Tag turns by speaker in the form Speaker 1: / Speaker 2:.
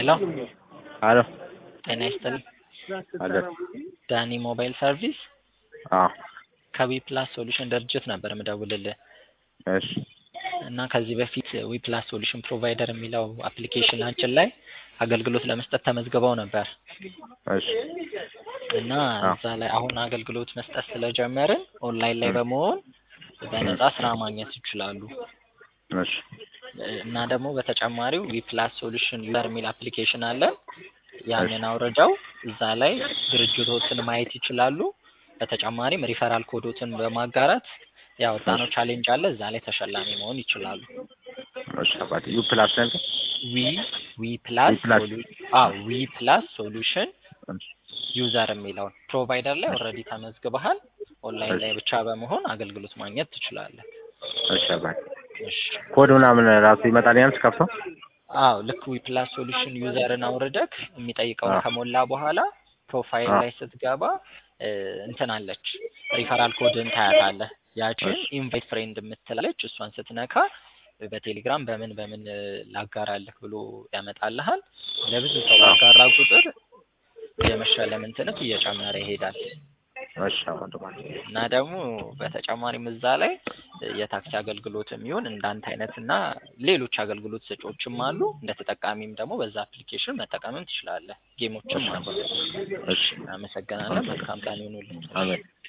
Speaker 1: ሄሎ
Speaker 2: አሎ
Speaker 1: ጤና ይስጥልኝ።
Speaker 2: አለ
Speaker 1: ዳኒ ሞባይል ሰርቪስ
Speaker 2: አዎ
Speaker 1: ከዊ ፕላስ ሶሉሽን ድርጅት ነበር ምደውልልህ
Speaker 2: እሺ
Speaker 1: እና ከዚህ በፊት ዊ ፕላስ ሶሉሽን ፕሮቫይደር የሚለው አፕሊኬሽናችን ላይ አገልግሎት ለመስጠት ተመዝግበው ነበር
Speaker 2: እሺ
Speaker 1: እና
Speaker 2: አዎ።
Speaker 1: እዛ ላይ አሁን አገልግሎት መስጠት ስለጀመርን ኦንላይን ላይ በመሆን በነጻ ስራ ማግኘት ይችላሉ።
Speaker 2: እሺ
Speaker 1: እና ደግሞ በተጨማሪው ዊ ፕላስ ሶሉሽን ዩዘር የሚል አፕሊኬሽን አለን። ያንን አውርደው እዛ ላይ ድርጅቶችን ማየት ይችላሉ። በተጨማሪም ሪፈራል ኮዶትን በማጋራት ያወጣነው ቻሌንጅ አለ። እዛ ላይ ተሸላሚ መሆን ይችላሉ።
Speaker 2: እሺ አባቴ ዩ ፕላስ ነበር
Speaker 1: ዊ ዊ ፕላስ
Speaker 2: ዊ ፕላስ።
Speaker 1: ሶሉ- አዎ ዊ ፕላስ ሶሉሽን
Speaker 2: እሺ
Speaker 1: ዩዘር የሚለውን ፕሮቫይደር ላይ ኦልሬዲ ተመዝግበሃል። ኦንላይን ላይ
Speaker 2: እሺ።
Speaker 1: ብቻ በመሆን አገልግሎት ማግኘት ትችላለህ።
Speaker 2: እሺ አባቴ
Speaker 1: እሺ
Speaker 2: ኮድ ምናምን ራሱ ይመጣል ያንስ ከፍተው
Speaker 1: አዎ ልክ ዊ ፕላስ ሶሉሽን ዩዘርን አውርደክ የሚጠይቀውን
Speaker 2: አዎ።
Speaker 1: ከሞላ በኋላ ፕሮፋይል
Speaker 2: አዎ።
Speaker 1: ላይ ስትገባ እ፣ እንትን አለች ሪፈራል ኮድን ታያታለህ። ያችን
Speaker 2: እሺ።
Speaker 1: ኢንቫይት ፍሬንድ የምትላለች እሷን ስትነካ በቴሌግራም በምን በምን እ፣ ላጋራልህ ብሎ ያመጣልሃል። ለብዙ ሰው ባጋራ ቁጥር የመሸለም እንትንህ እየጨመረ ይሄዳል።
Speaker 2: እሺ አባቴ
Speaker 1: እና ደግሞ በተጨማሪም እዛ ላይ የታክሲ አገልግሎትም ይሁን እንዳንተ አይነት እና ሌሎች አገልግሎት ሰጪዎችም አሉ። እንደ ተጠቃሚም ደግሞ በዛ አፕሊኬሽን መጠቀምም ትችላለህ። ጌሞችም አሉ።
Speaker 2: እሺ
Speaker 1: አመሰግናለን። መልካም ቀን ይሁንልህ።
Speaker 2: አሜን